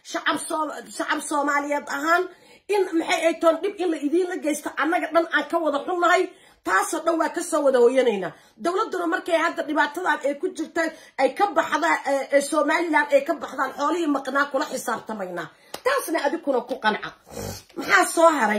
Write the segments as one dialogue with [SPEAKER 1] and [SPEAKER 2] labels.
[SPEAKER 1] shacab soomaaliyeed ahaan in maxay ay toon dhib in la idiinla geysto annaga dhan aan ka wada xunnahay taasoo dhan waa kasoo wada hoyanaynaa dowladduna markay hadda dhibaatadan ay ku jirta ay ka baxdaan somalilan ay ka baxdaan xoolihii maqnaa kula xisaabtamaynaa taasna adikuna ku qanca maxaa soo haray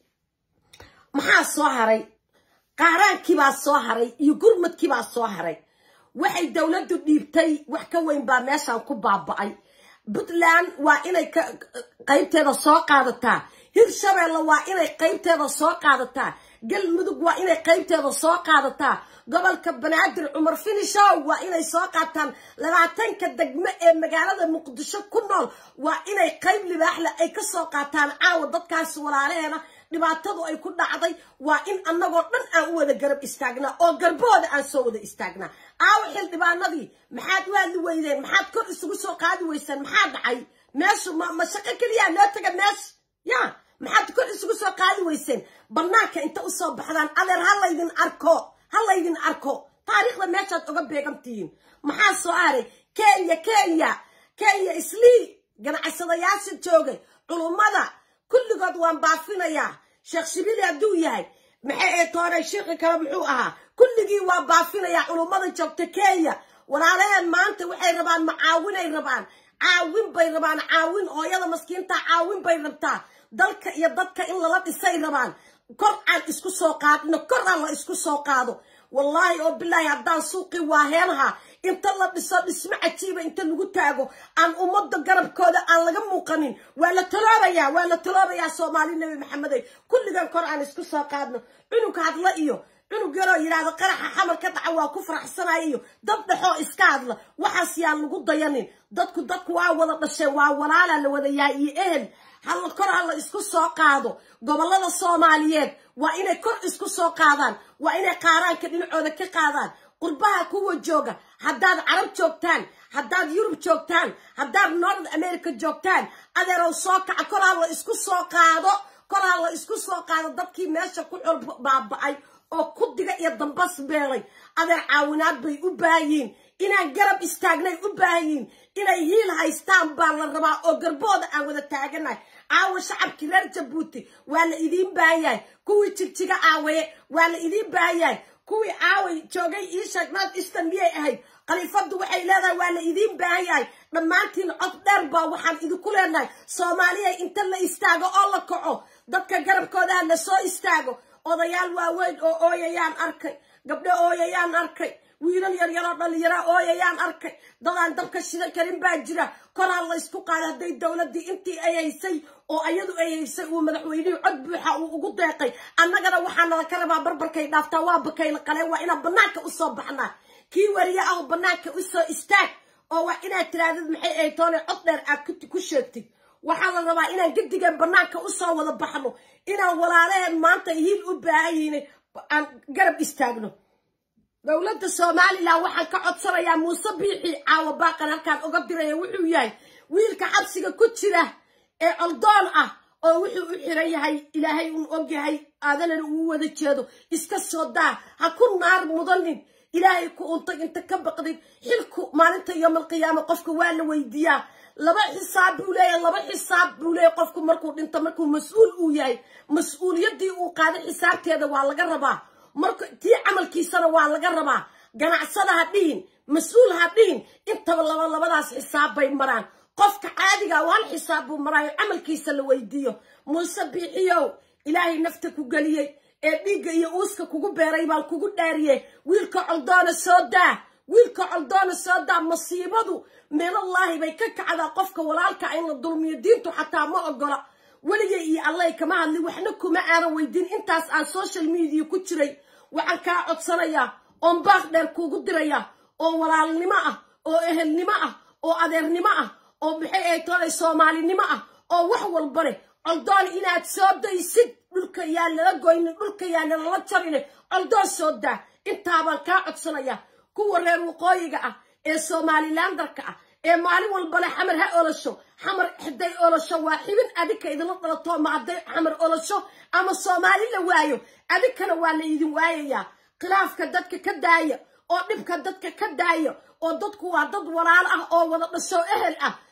[SPEAKER 1] maxaa soo haray qaaraankiibaa soo haray iyo gurmadkiibaa soo haray waxay dowladdu dhiibtay wax ka weyn baa meeshaan ku baaba'ay puntland waa inay qaybteeda soo qaadataa hirshabeelle waa inay qaybteeda soo qaadataa galmudug waa inay qaybteeda soo qaadataa gobolka banaadir cumar finishow waa inay soo qaataan labaatanka degmo ee magaalada muqdisho ku nool waa inay qayb libaaxle ay ka soo qaataan caawa dadkaas walaalaheena dhibaatadu ay ku dhacday waa in annagoo dhan aan u wada garab istaagnaa oo garbooda aan soo wada istaagnaa aawa xildhibaanadii maxaad u hadli weydeen maxaad kor isugu soo qaadi weyseen maxaa dhacay meeshu ma shaqo keliyaa loo taga meesha ya maxaad kor isugu soo qaadi weyseen bannaanka inta usoo baxdaan adeer ha laydin arko ha laydin arko taariikhda meeshaad oga beegantihiin maxaa soo haray kenya kenya kenya islii ganacsadayaasha joogay culummada kulligood waan baafinayaa sheekh shibili hadduu yahay maxay ee toonay sheekhi kale muxuu ahaa kulligii waa baafinayaa culummada joogta kenya walaalaheen maanta waxay rabaan macaawinay rabaan caawin bay rabaan caawin hooyada maskiinta caawin bay rabtaa dalka iyo dadka in lala dhisay rabaan kor aan isku soo qaadino kor aan la isku soo qaado wallaahi oo bilaahi haddaan suuqii waaheenaha inta la dhiso dhismo cajiiba inta lagu taago aan ummadda garabkooda aan laga muuqanin waa la taloobayaa waa la taloobayaa soomaali nebi maxamedey kulligan kor aan isku soo qaadno cunug hadla iyo cunug yaroo yidhaahdo qaraxa xamar ka dhaca waa ku faraxsanaya iyo dad dhexoo iska hadla waxaas yaan lagu dayanin dadku dadku waa wada dhasheen waa walaalaa la wada yahay iyo ehel halla kor halla isku soo qaado gobollada soomaaliyeed waa inay kor isku soo qaadaan waa inay qaaraanka dhinacooda ka qaadaan qurbaha kuwa jooga haddaad carab joogtaan haddaad yurub joogtaan haddaad north america joogtaan adeerow soo kaca kor halla isku soo qaado kor halla isku soo qaado dadkii meesha ku xol baaba'ay oo kudiga iyo dambas beelay adeer caawinaad bay u baahiyiin inaan garab istaagnay u baahayiin inay hiil haystaan baa la rabaa oo garbooda aan wada taaganahay caawa shacabkii reer jabuuti waa la idiin baahanyahay kuwii jigjiga aawaye waa la idiin baahanyahay kuwii caaway joogay iisheeg north eastern miyay ahayd khaliifaddu waxay leedahay waa la idiin baahan yahay dhammaantiin cod dheer baa waxaan idinku leenahay soomaaliya inta la istaago oo la kaco dadka garabkoodaha la soo istaago odayaal waaweyn oo ooyayaan arkay gabdho ooyayaan arkay wiilal yaryaroo dhallinyara ooyayaan arkay dadaan dabka shidan karin baa jira koraa la ysku qaada hadday dowladdii intii ay haysay oo ayadu ay haysay uu madaxweynihii cod buuxa uu ugu deeqay annagana waxaa nala ka rabaa barbarkay dhaaftaa waa bakayla qaleen waa inaan bannaanka usoo baxnaa kii wariye ah bannaanka usoo istaag oo waa inaad tiraadid maxay ay toone cod dheer aad ku sheegtid waxaa la rabaa inaan gedigan bannaanka usoo wada baxno inaan walaalaheen maanta hiil u baahan yihin aan garab istaagno dowladda somalilan waxaan ka codsanayaa muuse biixi caawa baaqan halkaan oga diraya wuxuu yahay wiilka xabsiga ku jira ee coldoon ah oo wuxuu u xiran yahay ilaahay uun ogyahay aadanana uu wada jeedo iska soo daa ha ku naar mudanin ilaahay ku untay inta ka baqdid xilku maalinta yoomalqiyaama qofka waa la weydiiyaa laba xisaab buu leeyahay laba xisaab buu leeyahay qofku markuu dhinto markuu mas-uul uu yahay mas-uuliyaddii uu qaaday xisaabteeda waa laga rabaa marka tii camalkiisana waa laga rabaa ganacsada ha dhihin mas-uul ha dhihin intaba laba labadaas xisaab bay maraan qofka caadiga hal xisaab buu maraayo camalkiisa la weydiiyo muuse biixiyow ilaahay nafta ku geliyey ee dhiigga iyo uuska kugu beeray baan kugu dhaariyey wiilka coldoona soo daa wiilka coldoona soo daa masiibadu meelallaahi bay ka kacdaa qofka walaalka in la dulmiyo diintu xataa ma ogola weligay iyo allay kama hadli waxna kuma aanan weydiin intaas aan social media ku jiray waxaan kaa codsanayaa oon baaq dheer kuugu dirayaa oo walaalnimo ah oo ehelnimo ah oo adeernimo ah oo maxay ay toolay soomaalinimo ah oo wax walba leh coldoon inaad soo daysid dhulka yaa lala goynin dhulka yaa nalala jarine coldoon soo daa intaabaan kaa codsanayaa kuwa reer waqooyiga ah ee somalilandarka ah ee maalin walbale xamar ha olasho xamar hadday olasho waa xibin adinka idinla dhalato ma hadday xamar olasho ama soomaali la waayo adinkana waa la idin waayayaa khilaafka dadka ka daaya oo dhibka dadka ka daaya oo dadku waa dad walaal ah oo wada dhasho ehel ah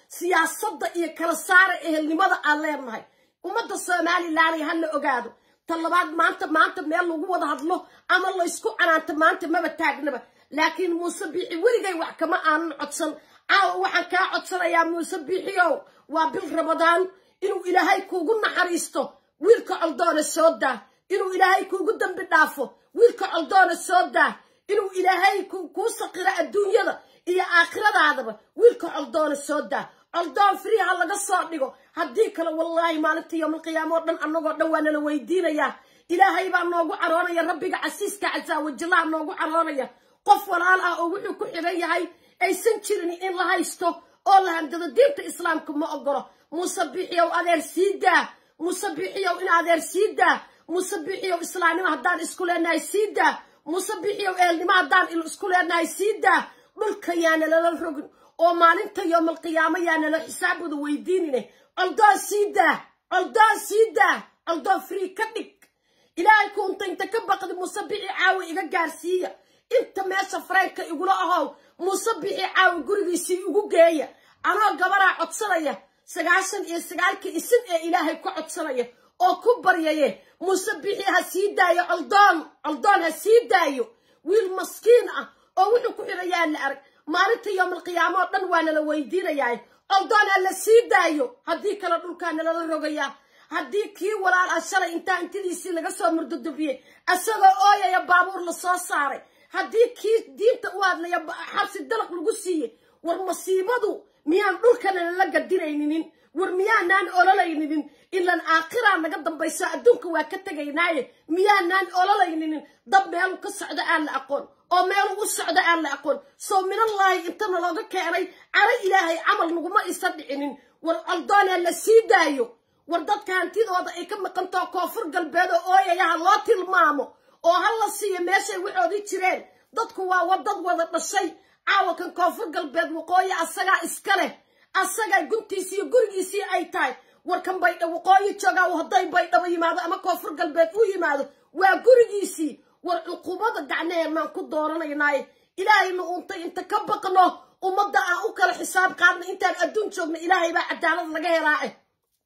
[SPEAKER 1] siyaasadda iyo kala saara ehelnimada aan leenahay ummadda somalilanay ha la ogaado ta labaad maanta maanta meel lagu wada hadlo ama laysku canaanto maanta maba taagnaba laakiin muuse biixi weligay wax kama aanan codsan caawa waxaan kaa codsanayaa muuse biixiyow waa bil ramadaan inuu ilaahay kuugu naxariisto wiilka coldoona soo daa inuu ilaahay kuugu dambi dhaafo wiilka coldoona soo daa inuu ilaahay kuu saqiro adduunyada iyo aakhiradaadaba wiilka coldoona soo daa coldoon frii ha laga soo dhigo haddii kale wallaahi maalinta yowmalqiyaama oo dhan annagoo dhan waa nala weydiinayaa ilaahay baa noogu caroonaya rabbiga casiiska casaawajallaha noogu caroonaya qof walaal ah oo wuxuu ku xidhan yahay aysan jirin in la haysto oo la handado diinta islaamka ma ogolo muuse biixiyow adeer sii daa muuse biixiyow in adeer sii daa muuse biixiyow islaamnimo haddaan isku leenahay sii daa muuse biixiyow eelnimo haddaan isku leenahay sii daa dhulka yaana lala rogin oo maalinta yowmalqiyaamo yaana la xisaabooda weydiinine coldoon sii daa coldoon sii daa coldoon free ka dhig ilaahay kuunta inta ka baqdi muuse bixi caawa iga gaarsiiya inta meesha fareenka igula ahow muuse bixi caawa gurigiisii igu geeya anoo gabaraa codsanaya sagaashan iyo sagaalkii isin ee ilaahay ku codsanaya oo ku baryaye muuse bixi ha sii daayo coldoon coldoon ha sii daayo wiil maskiin ah oo wuxuu ku xidhayaa la arag maalinta yowmalqiyaamo oo dhan waa nala weydiinayaa coldoon ha la sii daayo haddii kale dhulkaa nalala rogayaa haddii kii walaal ah shalay intaa intidiisii laga soo murdudubiyey isagoo ooyaya baabuur la soo saaray haddii kii diinta u hadlaya xabsi dalaq lagu siiyey war masiibadu miyaan dhulkana lala gadinayninin war miyaanaan ololayninin ilan aakhiraa naga dambayso adduunka waa ka tegaynaaye miyaanaan ololayninin dab meelu ka socdo aan la aqoon oo meelu u socdo aan la aqoon soo minallaahi intana looga keenay caro ilaahay camal naguma isa dhicinin war coldoonaa la sii daayo war dadka hantidooda ay ka maqantao koonfur galbeed oo ooyayaha loo tilmaamo oo ha la siiyo meeshay waxoodii jireen dadku waa wadad wada dhashay caawakan koonfur galbeed waqooyi asagaa iska leh asagaa guntiisii iyo gurigiisii ay tahay warkan baydha waqooyi joogaa hadday baydhabo yimaado ama koonfur galbeed u yimaado waa gurigiisii war cuqubada gacnaheenaan ku dooranaynaaye ilaahayna uuntay inta ka baqno ummadda aan u kala xisaab qaadna intaan adduun joogna ilaahay baa cadaalad laga helaa eh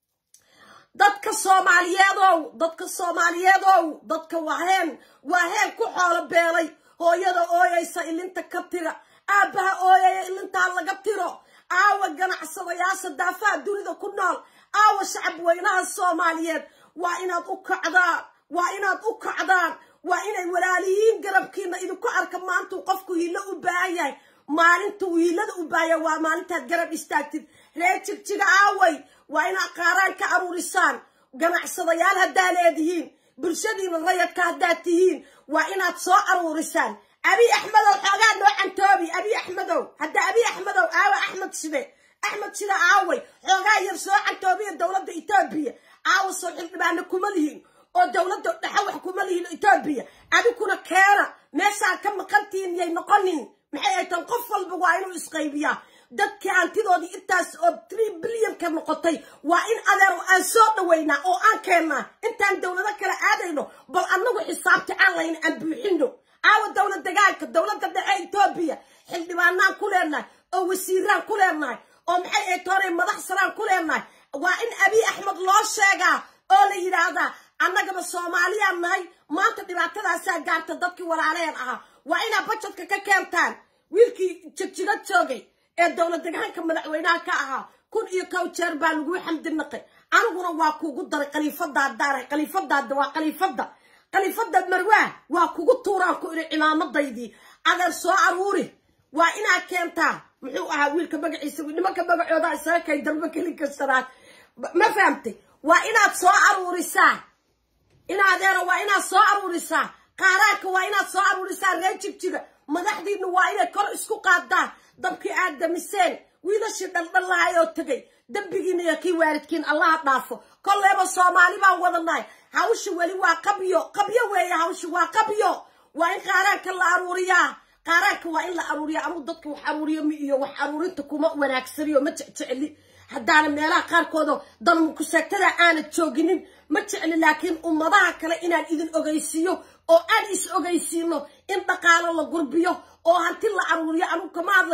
[SPEAKER 1] dadka soomaaliyeedow dadka soomaaliyeedow dadka waheen waa heen ku xoolo beelay hooyada ooyaysa ilinta ka tira aabbaha ooyaya ilintaa laga tiro aawa ganacsadayaasha daafaha dunida ku nool aawa shacab weynaha soomaaliyeed waa inaad u kacdaan waa inaad u kacdaan waa inay walaaliyiin garabkiina idinku arka maantuu qofku hiilo u baahan yahay maalintuu hiilada u baahaya waa maalintaad garab istaagtid reer jigjiga aaway waa inaad qaaraan ka aruurisaan ganacsadayaal haddaa leedihiin bulshadiina rayadka haddaad tihiin waa inaad soo aruurisaan abi axmedow xoogaa noo cantoobi abi axmedow hadda abi axmedow aawa axmed shide axmed shide aaway xoogaa yar soo cantoobiya dowladda etoobiya aawa soo xildhibaana kuma lihiin oo dowladda dhexe wax kuma lihiin etoobiya adiguna keena meeshaa ka maqantihiin yay noqonin maxay ay tan qof walba waa inuu isqaybiyaa dadkii hantidoodii intaas oo tree bilyanka noqotay waa in adeer aan soo dhaweynaa oo aan keennaa intaan dowlado kale aadayno bal annagu xisaabta aan layn aan buuxino aawa dowlad degaanka dowladda dhexe etoobiya xildhibaanaan ku leenahay oo wasiiraan ku leenahay oo maxay ay toonay madax saraan ku leenahay waa in abiy axmed loo sheegaa oo la yidhaahdaa annagaba soomaaliyaan nahay maanta dhibaatadaasaa gaarta dadkii walaaleen ahaa waa inaa bajadka ka keentaan wiilkii jigjiro joogay ee dowlad degaanka madaxweynaha ka ahaa kun iyo kow jeer baa laguu xamdi naqay aniguna waa kuugu daray khaliifadaadaana khaliifadaada waa khaliifadda khaliifada marwaa waa kugu tuuraan ku iri cimaamadaydii adeer soo aruuri waa inaad keentaa muxuu ahaa wiilka magaciisa nimanka magacooda isaga kay darbo kelin kastanaad ma fahamtay waa inaad soo aruurisaa inadeera waa inaad soo aruurisaa qaaraanka waa inaad soo aruurisaa reer jigjiga madaxdiina waa inay kor isku qaadaan dabkii aad damiseen wiilashii dhaldhallahay oo tegay dembigiina iyo kii waalidkiin allaha dhaafo kolleeba soomaali baan wadanahay hawsha weli waa qabyo qabyo weeye hawsha waa qabyo waa in qaaraanka la aruuriyaa qaaraanka waa in la aruuriyaa anuu dadka wax aruuriyo mi iyo wax aruurinta kuma wanaagsaniyo ma jecjecli haddaana meelaha qaarkooda danmukuseegtada aanad jooginin ma jecli laakiin ummadaha kale inaan idin ogeysiiyo oo aan is ogeysiino in dhaqaalo la gurbiyo oo hanti la aruuriyo anugu kama hadlayo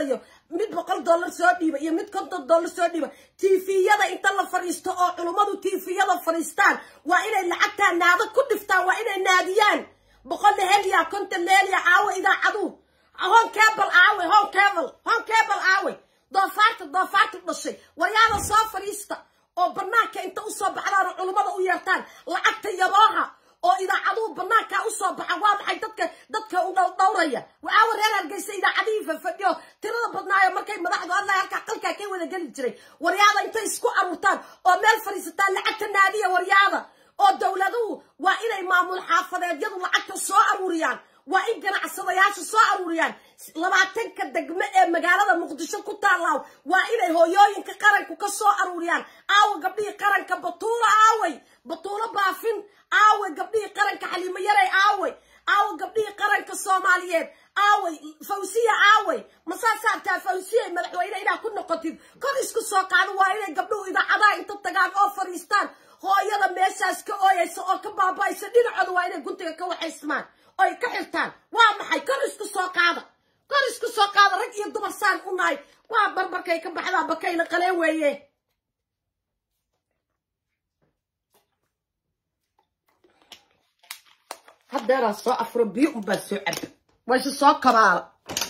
[SPEAKER 1] mid boqol dollar soo dhiiba iyo mid konton dollar soo dhiiba tifiyada inta la fadhiisto oo culummadu tifiyada fadhiistaan waa inay lacagtaa naado ku dhiftaan waa inay naadiyaan boqol lehelya konton lehelya caawa idaacadu hon cable aawe hon cable hon cable aawe doofaarta doofaarta dhashay waryaada soo fadhiista oo banaanka inta usoo baxdaan oo culummada u yeertaan lacagta yabooha oo idaacaduhu banaankaa usoo baxa waa maxay dadka dadka u dhowdhowraya waawa reer hargeysa idaacadihii fafadhiyo tirada badnaayo markay madaxdu hadlay halkaa qalkaa ka wada geli jiray waryaada intay isku aruurtaan oo meel fadhiisataan lacagta naadiya waryaada oo dowladuhu waa inay maamul xaafadeedyadu lacagta soo aruuriyaan waa in ganacsadayaasha soo aruuriyaan labaatanka degme ee magaalada muqdisho ku taallaaw waa inay hooyooyinka qaranku ka soo aruuriyaan aawa gabdhihii qaranka batuulo aaway batuulo baafin aaway gabdhihii qaranka xaliimo yaray aaway aawa gabdhihii qaranka soomaaliyeed aaway fawsiya aaway masaasaartaa fawsiya madaxweyne inaa ku noqotid kor isku soo qaado waa inay gabdhuhu idaacadaha inta tagaan oo fadhiistaan hooyada meeshaas ka ooyaysa oo ka baaba'aysa dhinacooda waa inay guntiga ka waxaysmaan oy ka xirtaan waa maxay kor isku soo qaada kor isku soo qaada rag iyo dumar saan u nahay waa barbarkay ka baxdaa bakayla qalee weeye haddeeraa soo afuro biyo unbaa soo caba wayse soo kabaala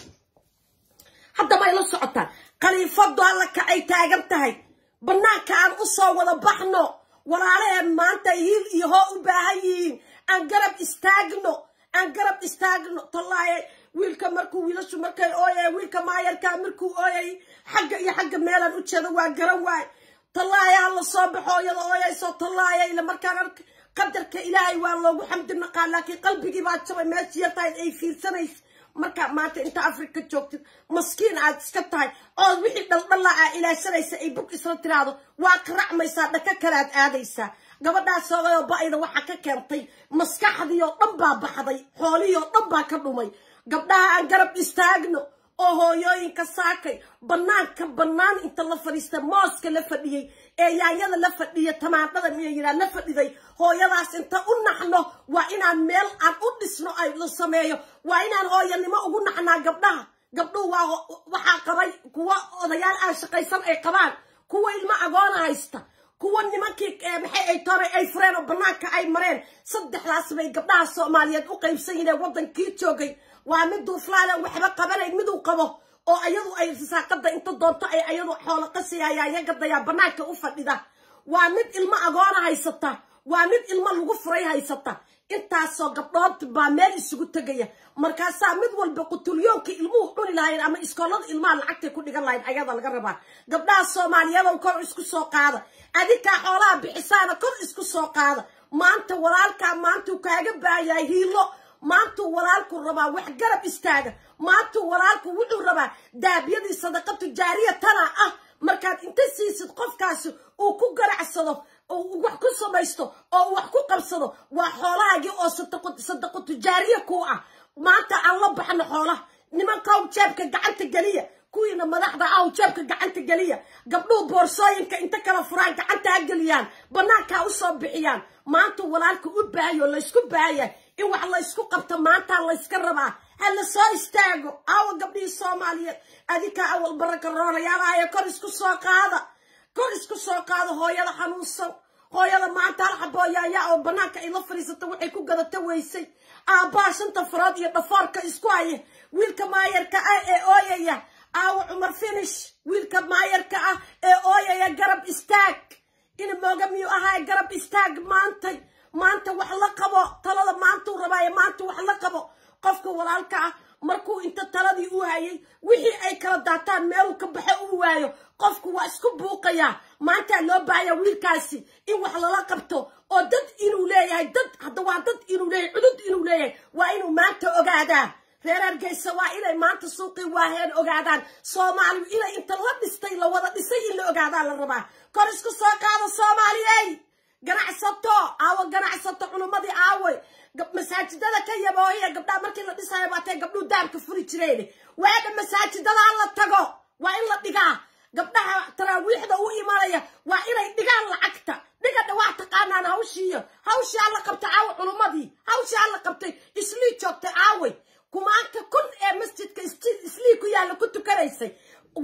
[SPEAKER 1] hadda may la socotaan khaliifadu alla kacay taagan tahay bannaanka aan u soo wada baxno walaalaheen maanta hiil iyo hoo u baahan yihiin aan garab istaagno aan garab istaagno tallaaye wiilka markuu wiilashu markay ooyay wiilka maayarkaa markuu ooyay xagga iyo xagga meelaan u jeedo waa garan waay tallaaye ha la soo baxo iyada ooyayso tallaaye ila markaan ark qadarka ilaahay waa loogu xamdi naqaa laakiin qalbigii baa jabay meeshii yartahay ay fiirsanays markaa maanta inta afrika joogtid maskiin aad iska tahay ood wixii dhaldhalla aa ilaashanaysa ay bug isla tiraahdo waa qaracmaysaa dhaka kalaad aadaysaa gabadhaas soogayoo ba-ida waxaa ka keentay maskaxdii oo dhan baa baxday xoolihii oo dhan baa ka dhumay gabdhaha aan garab istaagno oo hooyooyinka saakay bannaanka bannaan inta la fadhiista mooska la fadhiyey ee yaanyada la fadhiya tamaandhada miya yidhaa la fadhiday hooyadaas inta u naxno waa inaan meel aan u dhisno ay la sameeyo waa inaan hooyanimo ugu naxnaa gabdhaha gabdhuhu waa waxaa qabay kuwa odayaal aan shaqaysan ay qabaan kuwa ilmo agoona haysta kuwa nimankii maxay ay toray ay fureen oo bannaanka ay mareen saddexdaas bay gabdhaha soomaaliyeed u qaybsan yihiin waddankii joogay waa mid duuflaale waxba qabanayn miduu qabo oo ayadu ay saaqada inta doonto ay ayadu xoolo qasiyayayagadayaa bannaanka u fadhida waa mid ilmo agoona haysata waa mid ilmo lagu furay haysata intaasoo gabdhood baa meel isugu tegaya markaasaa mid walba qutulyoonka ilmuhu cuni lahayn ama iskoolada ilmaha lacagtay ku dhigan lahayn ayada laga rabaa gabdhaha soomaaliyadow kor isku soo qaada adinkaa xoolaha bixisaana kor isku soo qaada maanta walaalkaa maantuu kaaga baayahay hiilo maantuu walaalku rabaa wax garab istaaga maantuu walaalku wuxuu rabaa daabyadii sadaqa tujaariya tana ah markaad inta siisid qofkaasi uu ku ganacsado wax ku samaysto oo wax ku qabsado waa xoolahaagii oo sadaqo tujaariya ku ah maanta aan la baxno xoolaha nimankaw jeebka gacanta geliya kuwiina madaxda aw jeebka gacanta geliya gabdhuhu boorsooyinka inta kala furaan gacanta ha geliyaan bannaankaa u soo bixiyaan maantuu walaalka u baahayo laysku baahaya in wax laysku qabto maantaa layska rabaa ha la soo istaago aawa gabdhihii soomaaliyeed adinkaa awal baraka roonayaalahayo kor isku soo qaada kor isku soo qaado hooyada xanuunsan hooyada maanta hal xabooyaaya oo bannaanka ay la fadhiisata waxay ku gadata weysay aabbaa shanta farood iyo dhafoorka isku haya wiilka maayarka ah ee ooyaya aawa cumar finish wiilka maayarka ah ee ooyaya garab istaag ina mooga miyuu ahaa garab istaag maantay maanta wax la qabo talada maantuu rabaaye maanta wax la qabo qofka walaalka ah markuu inta taladii u hayay wixii ay kala daataan meeluu ka baxo uu waayo qofku waa isku buuqayaa maantaa loo baahaya wiilkaasi in wax lala qabto oo dad inuu leeyahay dad hadda waa dad inuu leeyahay cudud inuu leeyahay waa inuu maanta ogaadaa reer hargeysa waa inay maanta suuqii waaheen ogaadaan soomaaliyu inay inta la dhistay la wada dhisay in la ogaadaa la rabaa kor isku soo qaado soomaaliyey ganacsato aawo ganacsato culummadii aaway masaajidada ka yaboohiya gabdhaha markii la dhisayo baatay gabdhuhu daarka furi jireen waadha masaajidada la tago waa in la dhigaa gabdhaha taraawiixda u imanaya waa inay dhigaan lacagta dhigadha waa taqaanaan hawshiiyo hawshii alla qabtay aawa culummadii hawshii alla qabtay islii joogtay aaway kumaanta kun ee masjidka islii ku yaalla ku tukanaysay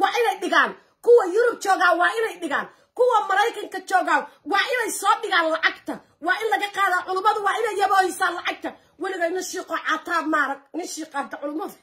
[SPEAKER 1] dhigaan kuwa maraykanka joogaan waa inay soo dhigaan lacagta waa in laga qaadaa culummadu waa inay yaboohisaan lacagta weliga nin shiiqoo caataa maarag nin shiiqaanta culummada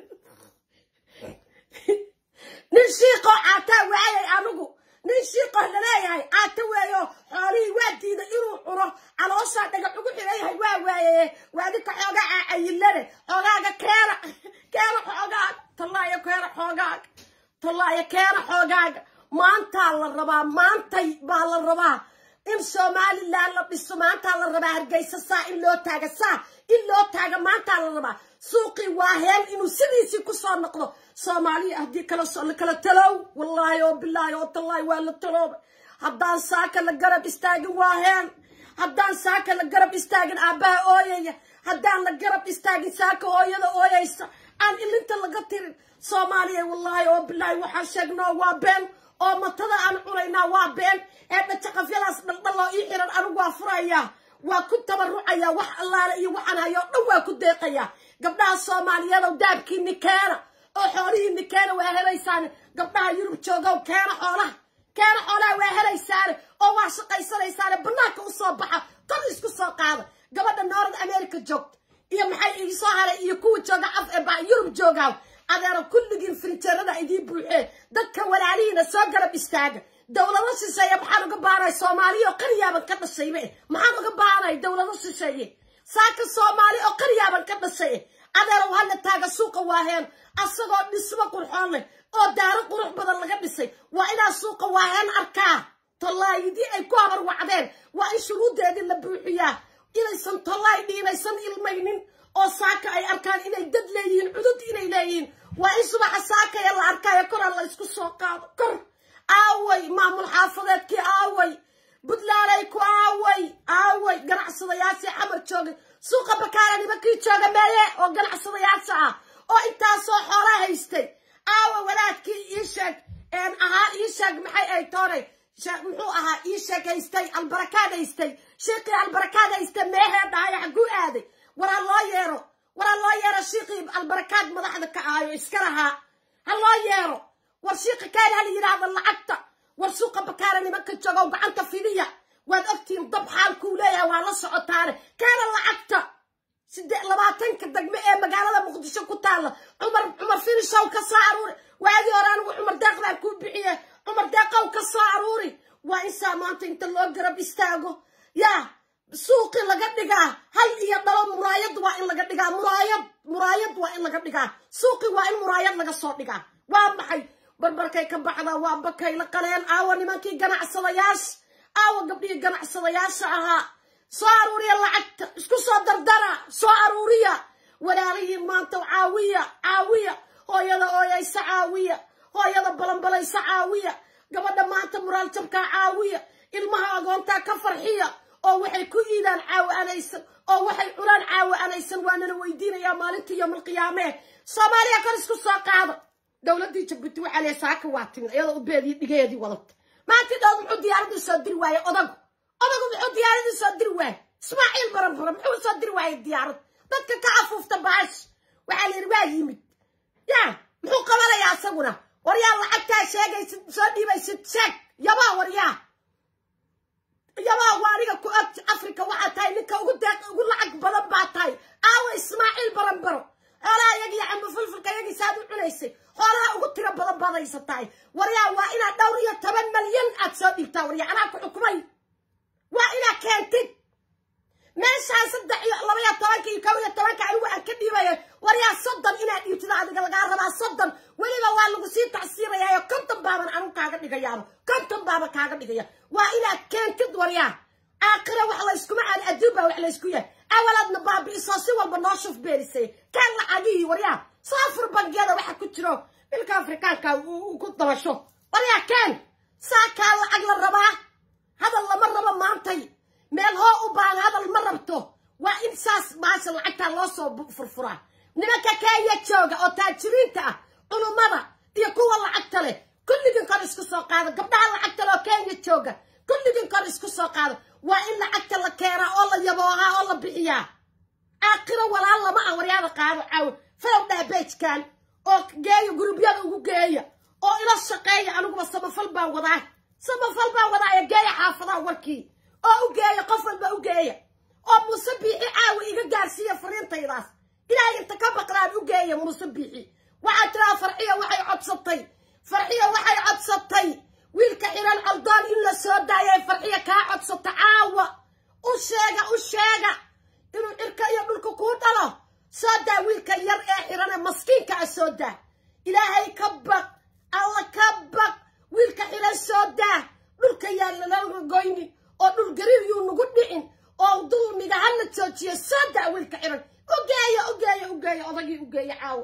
[SPEAKER 1] nin shiiqoo caataa waayay anigu nin shiiqoo laleeyahay caata weeyo xoolihii waa diiday inuu cuno calooshaa dhagax ugu xiran yahay waa waayaye waadinka xoogaa caayilane xoogaaga keena keena xoogaaga tallaayo keena xoogaaga tallaayo keena xoogaaga maantaa la rabaa maantay baa la rabaa in somalilan la dhiso maantaa la rabaa hargeysa saa in loo taaga saa in loo taaga maantaa la rabaa suuqii waa heen inuu sidiisii kusoo noqdo soomaaliya haddii kala kala talow wallaahi oo bilaahi oo tallaahi waa la taloobay haddaan saaka la garab istaagin waa heen haddaan saaka la garab istaagin aabbaha ooyaya haddaan la garab istaagin saaka hooyada ooyaysa aan ilinta laga tirin soomaaliya wallaahi oo bilaahi waxaan sheegnoo waa been oo matada aan cunaynaa waa been ee dhajaqafyadaas dhaldhaloo ii xiran anigu waa furayaa waa ku tabarucayaa wax allaale iyo waxaan hayoo dhan waa ku deeqayaa gabdhaha soomaaliyeedow daabkiini keena oo xoolihiini keena waa helaysaane gabdhaha yurub joogow keena xoolaha keena xoolaha waa helaysaane oo waa shaqaysanaysaane bannaanka u soo baxa kor isku soo qaada gabadha noorad america joogta iyo maxay ii soo haray iyo kuwa jooga af ee yurub joogaaw adeero kulligiin firinjeerada idiin buuxee dadka walaalihiina soo garab istaaga dowlado shisheeye maxaan uga baanay soomaaliya oo qaryaaban ka dhashayba maxaan uga baanay dowlado shisheeye saaka soomaali oo qaryaaban ka dhashay adeerow hala taaga suuqa waaheen asagoo dhismo qurxoon leh oo daaro qurux badan laga dhisay waa inaa suuqa waaheen arkaa tollaayidii ay ku habar wacdeen waa in shuruuddeedii la buuxiyaa inaysan tollaay dhiinaysan ilmaynin oo saaka ay arkaan inay dad leeyihiin cudud inay leeyihiin waa in subaxa saakaya la arkaayo koraa la isku soo qaado kor aaway maamul xaafadeedkii aaway buntlanday ku aaway aaway ganacsadayaashii xamar joogay suuqa bakaara nimankii jooga meeye oo ganacsadayaasha ah oo intaasoo xoola haystay aawa walaadkii ii sheeg ahaa ii sheeg maxay ay toonay muxuu ahaa ii sheeg haystay albarakaad haystay shiiqii albarakaad haystay meehee dhahaya xaguu aaday waraa loo yeero waraa loo yeero shiiqii albarakaad madaxda ka ahayo iska lahaa ha loo yeero war shiiqi kaan hala yidhaahdo lacagta war suuqa bakaara nimanka joogow gacanta fidiya waad ogtihiin dab xaalkuu leeyahay waa la socotaane kaana lacagta sidee labaatanka degme ee magaalada muqdisho ku taalla cumar cumar finishow ka soo aruuri waadii hore anigu cumar deeqdaan kuu bixiye cumar deeqow ka soo aruuri waa insaa maanta inta loo garab istaago yaa suuqi laga dhigaa hal iyo dhalo muraayad waa in laga dhigaa muraayad muraayad waa in laga dhigaa suuqi waa in muraayad laga soo dhigaa waa maxay barbarkay ka baxdaa waa bakay la qaleen aawa nimankii ganacsadayaasha aawa gabdhihii ganacsadayaasha ahaa soo aruuriya lacagta isku soo dardara soo aruuriya walaalihiin maanta caawiya caawiya hooyada ooyaysa caawiya hooyada balanbalaysa caawiya gabadha maanta muraal jabkaa caawiya ilmaha agoontaa ka farxiya oo waxay ku iidaan caawi anaysan oo waxay cunaan caawi anaysan waa nala weydiinayaa maalintii yowmalqiyaamee soomaaliya kor isku soo qaada dowladdii jabuuti waxaa lee saaka waa timid iyadoo ubeedii dhigeedii wadata maanti dhood muxuu diyaaradii soo diri waaye odagu odagu muxuu diyaaradii soo diri waaye ismaaciil baranbara muxuu soo diri waaye diyaarad dadka ka afuufta baash waxaa la yidhi waa yimid yaa muxuu qabanayaa isaguna waryaa lacagtaa sheegaysid soo dhiibaysid sheeg yabaa waryaa yabaa waa aniga ku og africa waxaa tahay ninka ugu deeq ugu lacag badan baa tahay aawa ismaaciil baranbaro xoolaha iyagii camba fulfulka iyagii saad u cunaysay xoolaha ugu tiro badan badaysa tahay waryaa waa inaad dhowr iyo toban malyan aad soo dhiibtaa waryaa anaa ku xukumay waa inaad keentid meeshaan saddex iyo laba iyo tobanka iyo kow iyo tobanka anigu aan ka dhiibaya waryaa soddon inaad dhiibtida adiga lagaa rabaa soddon weliba waa lagu sii tacsiirayaayo konton baaban anigu kaaga dhigayaaba konton baaban kaaga dhigaya waa inaad keentid waryaa aakhira wax layskuma aan adduun baa wax laysku yahay awalaadna baabi'isoo si walba noo shuf beerisay kaan lacagihii waryaa soo fur bangiyada waxa ku jiro dhilka afrikaanka ku dabasho waryaa kaan saakaa lacag la rabaa hadal lama rabo maantay meel hoo u baan hadal ma rabto waa in saas maasha lacagtaa loo soo furfuraa nimanka kenya jooga oo taajiriinta ah culummada iyo kuwa lacagta leh kulligin kor isku soo qaado gabdhaha lacagta leh oo kenya jooga kulligin kor isku soo qaado waa in lacagta la keenaa oo la yaboohaa oo la bixiyaa aakhiro walaal lama ah waryaada qaado caawo falow dhaabeejkan oo geeya gurubyada ugu geeya oo ila shaqeeya aniguba samafal baan wadaa samafal baa wadaaya geeya xaafadaha warkii oo u geeya qof walba u geeya oo muuse biixi caawi iga gaarsiiya fariintaydaas ilaahay inta ka baqdaan u geeya muuse biixi waxaa tiraa farxiya waxay codsatay farxiya waxay codsatay wiilka xiran coldoon in la soo daayay farxiya kaa codsata caawa u sheega u sheega inuu cirka iyo dhulka kuu dhalo soo daa wiilka yar ee xirane maskiinka a soo daa ilaahay ka baq alla ka baq wiilka xiran soo daa dhulka yaa lala goynin oo dhul gariir yuu nagu dhicin oo dulmiga hala joojiyo soo daa wiilka xiran ugeeya ugeeya ugeeya odagii ugeeya caawo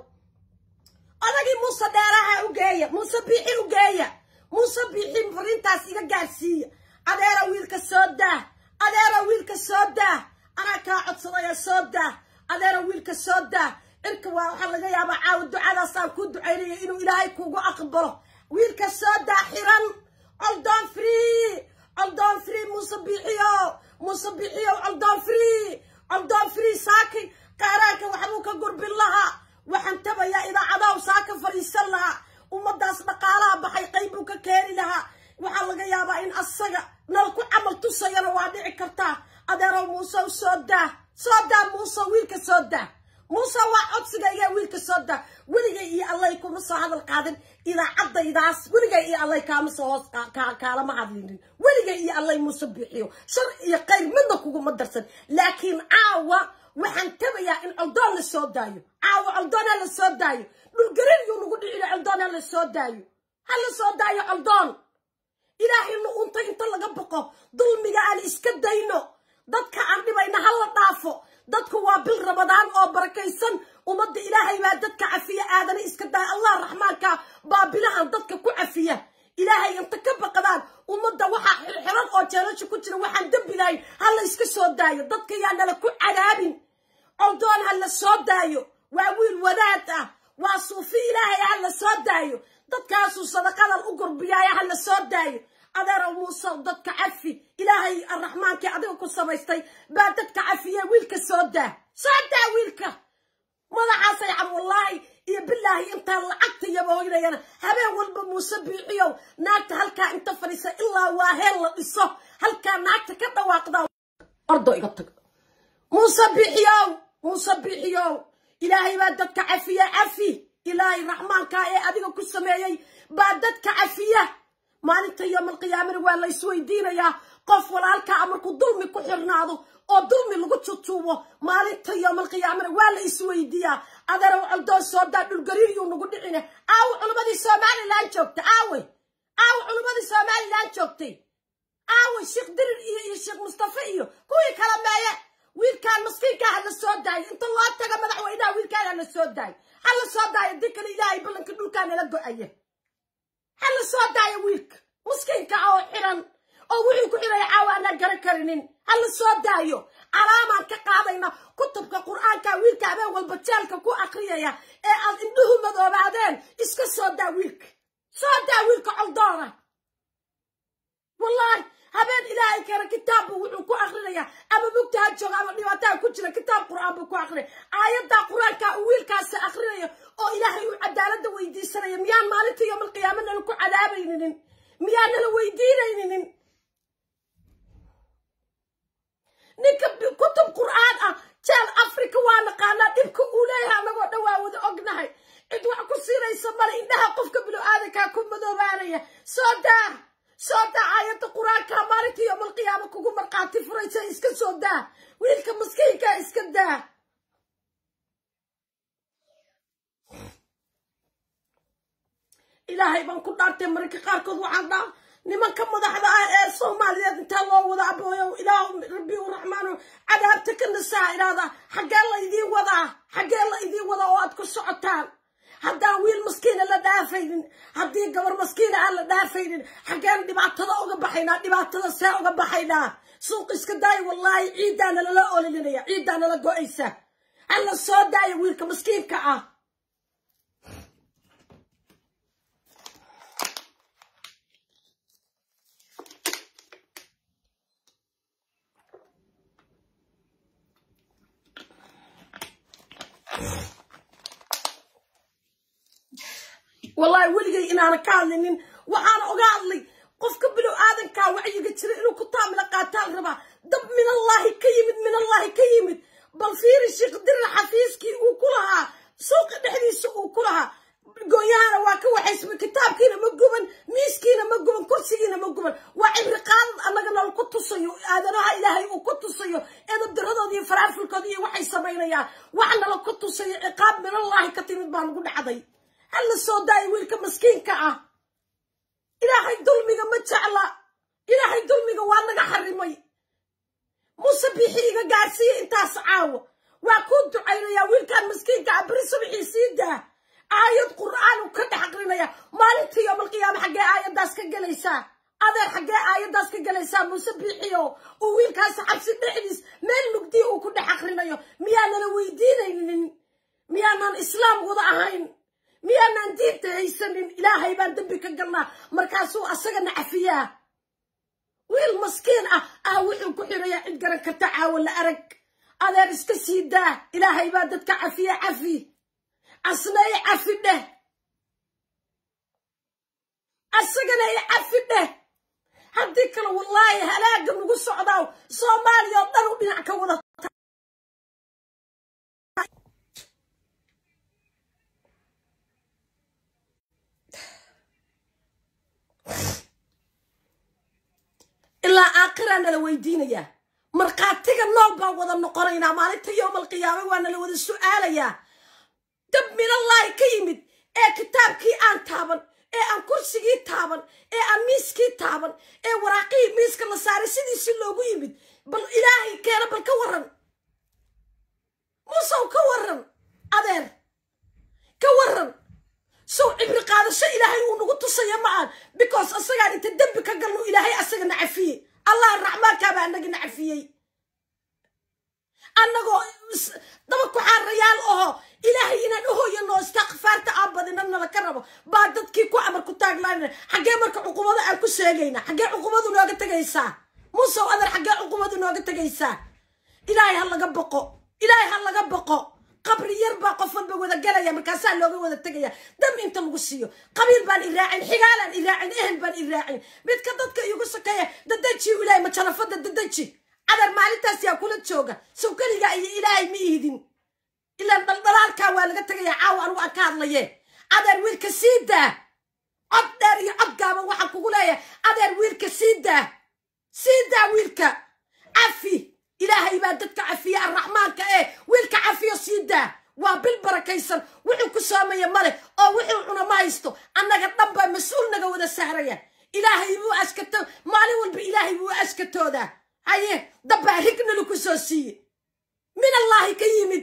[SPEAKER 1] odagii muuse dheeraha ugeeya muuse biixi ugeeya muuse biixi fariintaas iga gaarsiiya adeera wiilka soo daa adeera wiilka soo daa anaa kaa codsadaya soo daa adeera wiilka soo daa cirka waa waxaa laga yaabaa caawa ducadaasaan ku ducaynaya inuu ilaahay kugu aqbalo wiilka soo daa xiran coldoon free coldoon free muuse biixiyo muuse biixiyo coldoon free coldoon free saaki qaaraanka waxbuu ka gurbin lahaa waxaan tabayaa idaacadahu saa ka fadhiisan lahaa ummadaas dhaqaalaha baxay qayb buu ka keeni lahaa waxaa laga yaabaa in asaga nal ku camal tusayana waa dhici kartaa adeerow muuse u soo daa soo daa muuse wiilka soo daa muuse waa codsigayga wiilka soo daa weligay iyo allay kuma soo hadal qaadin idaacadaydaas weligay iyo allay kaama soo hoos kaalama hadlinin weligay iyo allay muuse biixiyo shar iyo qayr midna kuguma darsan laakiin caawa waxaan tabayaa in coldoon la soo daayo caawa coldoon ha la soo daayo dhulgarin yuu nagu dhicina coldoon ha la soo daayo ha la soo daayo coldoon ilaahayna unta inta laga boqo dulmiga aan iska dayno dadka aan dhibayna ha la dhaafo dadku waa bil ramadaan oo barakaysan ummadda ilaahay baa dadka cafiya aadana iska daaya allah raxmaanka baa bilahan dadka ku cafiya ilaahay inta ka baqdaan ummadda waxaa xirxiran oo jeelasha ku jira waxaan dembi lahayn ha la iska soo daayo dadka yaa nala ku cadaabin coldoon ha la soo daayo waa wiil wadaad ah waa suufi ilaahay ha la soo daayo dadkaasuu sadaqadan u gurbiyaaya ha la soo daayo adeerow muuse dadka cafi ilaahay arraxmaankii adiga ku samaystay baa dadka cafiye wiilka soo daa soo daa wiilka madaxaasay cam wallaahi iyo bilaahi intaan lacagta yabooynayana habeen walba muuse biixiyow naagta halkaa inta fadhiisa ilaa waa heel la dhiso halkaa naagta ka dhawaaqda ordo iga tag muuse biixiyow muuse biixiyow ilaahay baa dadka cafiye cafi ilaahay raxmaankaa ee adiga ku sameeyey baa dadka cafiya maalinta yoomalqiyaamana waa la isweydiinayaa qof walaalkaa markuu dulmi ku xirnaado oo dulmi lagu tutuubo maalinta yoomalqiyaamana waa la isweydiiyaa adeerow coldoon soo daa dhulgariir yuu nagu dhicine aawe culummadii somalilan joogta aawe aawe culummadii somalilan joogtay aawe sheekh dirir iyo iyo sheekh mustafe iyo kuwii kala meeye wiilkaan maskiinkaa ha la soo daayo inta loo taga madaxweynaha wiilkaan ha la soo daayo ha la soo daayo dii kale ilaahay ballanka dhulkaa nala go-aya ha la soo daayo wiilka maskiinka oo xiran oo wuxuu ku xiraya caawa aanaan garan karinin ha la soo daayo calaamaan ka qaadayna kutubka qur-aanka wiilka habeen walba jeelka ku akriyaya ee aad indhuhu madoobaadeen iska soo daa wiilka soo daa wiilka coldoona wallaahi habeen ilaahay keena kitaabbu wuxuu ku akrinayaa ama mugta ha jooga ama dhibaataa ku jira kitaab qur-aan buu ku akrinaya aayaddaa qur-aanka uu wiilkaasi akrinayo oo ilaahay uu cadaaladda weydiisanaya miyaan maalinta yoomalqiyaama nala ku cadaabayninin miyaan nala weydiinayninin ninka kutub qur-aan ah jeel africa waa naqaanaa dhibka uu leeyahay anagoo dhan waa wada ognahay cid wax ku siinaysa male indhaha qofka binu-aadankaa ku madoobaanaya soo daa soo daa aayadda qur-aanka maalinta yoomalqiyaama kugu markhaati furaysa iska soo daa wiilka maskiinka iska daa ilaahay baan ku dhaartay mararka qaarkood waxaan dhaa nimanka madaxda ah ee soomaaliyeed intaa loo wada abooyo ilaah rabbi u raxmaano cadaabta ka nasaa idhaahdaa xaggee la idiin wadaa xaggee la idiin wadaa oo aad ku socotaan haddaan wiil maskiina la dhaafaynin haddii gabar maskiina aan la dhaafaynin xaggeen dhibaatada uga baxaynaa dhibaatada see uga baxaynaa suuq iska daayo wallaahi ciiddaa nalala ololinaya ciiddaa nala go-aysa hala soo daayo wiilka maskiinka ah wallaahi weligay inaana ka hadlinin waxaana oga hadlay qofka bilow aadankaa wacyiga jira inuu ku taamila qaataan rabaa dab minallaahi ka yimid minallaahi ka yimid bal fiiri sheekh dirir xafiiskii uu ku lahaa suuqa dhexdiisa uu ku lahaa gooyahana waa ka waxaysma kitaabkiina ma guban miiskiina ma guban kursigiina ma guban waa cibri qaadad annaga nal ku tusayo aadanaha ilaahay uu ku tusayo edabdaradooda iyo faraafulkooda iyo waxay samaynayaan wax nala ku tusayo ciqaab minallaahi ka timid baa lagu dhacday hala soo daayo wiilka maskiinka ah ilaahay dulmiga ma jecla ilaahay dulmiga waa naga xarimay muuse biixi iga gaarsiiya intaas caawo waa kuu ducaynayaa wiilkan maskiinka ah beri subxii sii daa aayad qur'aan uu ka dhex aqrinaya maalintii yoomalqiyaama xaggee aayaddaas ka gelaysaa adeer xaggee aayaddaas ka gelaysaa muuse biixiyo uu wiilkaasi xabsi dhexdiis meel mugdii uu ku dhex aqrinayo miyaanala weydiinaynin miyaanan islaam wada ahayn miyaanaan diinta haysanin ilaahay baan dembi ka galnaa markaasuu asagana cafiyaa wiil maskiin ah ah wuxuu ku xirayaa cid garan karta caawo la arag adeer iska sii daa ilaahay baa dadka cafiya cafi asna i cafi dheh asagana i cafi dheh haddii kale wallaahi halaaga nagu socdaaw soomaaliya oo dhan u dhinac ka wada ilaa aakiraa nala weydiinayaa markhaatiga nool baan wada noqonaynaa maalinta yowmalqiyaame waa nala wada su'aalayaa dab minallaahi ka yimid ee kitaabkii aan taaban ee aan kursigii taaban ee aan miiskii taaban ee waraaqihii miiska la saaray sidiisi loogu yimid bal ilaahay keena bal ka waran muusow ka waran adeer ka waran sow cibri qaadasho ilaahay uu nagu tusaya ma aan because asagaan inta dembi ka galno ilaahay asagana cafiyey allah raxmaankaabaa anagana cafiyey annagoo daba kuxaarayaal aho ilaahay inaan uhoyano istakfaarta aan badina nala ka rabo baa dadkii ku amar ku taaglaanina xaggee marka cuqubada aan ku sheegayna xaggee cuqubadu nooga tegaysaa musow adeer xaggee cuqubadu nooga tegaysaa ilaahay ha laga boqo ilaahay ha laga boqo qabri yar baa qof walba wada galaya markaasaa looga wada tegaya dam inta lagu siiyo qabiil baan i raacin xigaalaan i raacin ehel baan i raacin midka dadka iigu sakeeya dadaji ilaahay majalafada dadaji cadar maalintaas yaa kula jooga sow keligaa iyo ilaahay ma ihidin ilaan dhaldhalaalkaa waa laga tegaya caawa anugu aan ka hadlaye adeer wiilka sii daa cod dheer iyo cod gaaban waxaan kugu leeyahay adeer wiilka sii daa sii daa wiilka cafi ilaahay baa dadka cafiya arraxmaanka ee wiilka cafiyo sii daa waa bil barakaysan wuxuu ku soomaya male oo wuxuu cuna ma haysto annaga dhan baa mas-uul naga wada sahraya ilaahay buu askato maalin walba ilaahay buu askatoodaa haye dabbaa rignalu ku soo siiye min allaahi ka yimid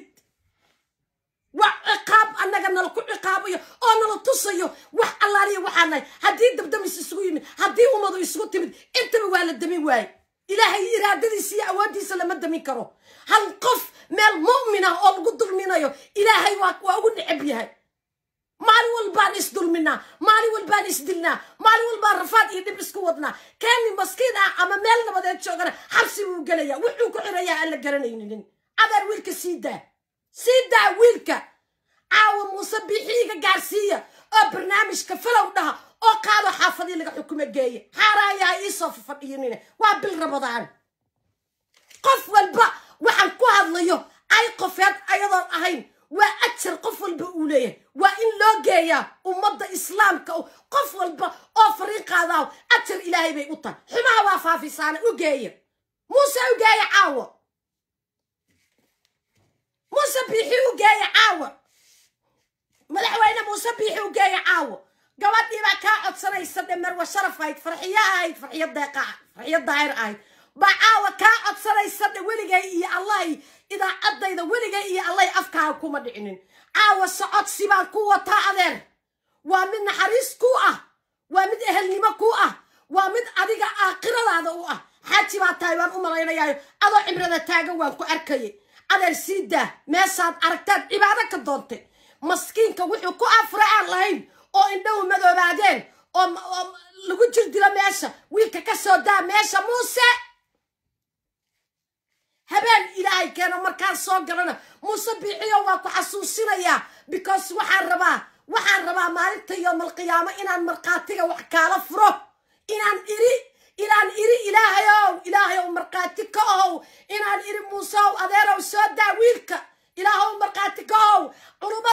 [SPEAKER 1] waa ciqaab annaga nala ku ciqaabayo oo nala tusayo wax allaaliya waxaa nahay haddii dabdamis isugu yimid haddii ummadu isugu timid intaba waa la damin waaye ilaahay iraadadiisa iyo awooddiisa lama damin karo hal qof meel mu'min ah oo lagu dulminayo ilaahay waa waa ugu necab yahay maalin walbaan isdulminaa maalin walbaan isdilnaa maalin walbaan rafaad iyo dhib isku wadnaa keeni maskiin ah ama meel nabadeed joogana xabsi buu gelaya wuxuu ku xirayaa aan la garanaynin adeer wiilka sii daa sii daa wiilka caawa muuse biixiiga gaarsiiya oo barnaamijka falow dhaha oo qaado xaafadii laga xukumo geeye xaaraayaha iisoo fafadhiyanina waa bil rabadaan qof walba waxaan ku hadlayo ay qofeed ayadoon ahayn waa ajar qof walba uu leeyahay waa in loo geeyaa ummadda islaamka qof walba oo fariiqaadaaw ajar ilaahay bay u tahay xumaha waa faafisaana u geeya muuse u geeya caawa muuse biixi u geeya caawa madaxweyne muuse biixi u geeya caawa gabadhii baa kaa codsanaysa dhe marwa sharaf ahayd farxiyo ahayd farxiyo deeqa farxiyo daahir ahayd baa caawa kaa codsanaysa dhe weligay iyo allahy idaacadayda weligay iyo allahy afkaaga kuma dhicinin caawa socodsi baan ku wataa adeer waa mid naxariis ku ah waa mid ehelnimo ku ah waa mid adiga aakhiradaada u ah xaaji baa tahay baan u malaynayaayo adoo cibrada taagan waan ku arkayay adeer sii daa meesaad aragtaad cibaado ka doontay maskiinka wuxuu ku afra aan lahayn oo indhahu madoobaadeen oo lagu jir dilo meesha wiilka ka soo daa meesha muuse habeen ilaahay keeno markaan soo galana muuse biixiyo waa ku xasuusinayaa because waxaan rabaa waxaan rabaa maalinta yoomalqiyaamo inaan markhaatiga wax kaala furo inaan iri inaan iri ilaahayow ilaahayow markhaati ka ohow inaan iri muuseow adeerow soo daa wiilka ilaahow markhaati ka ohow culumada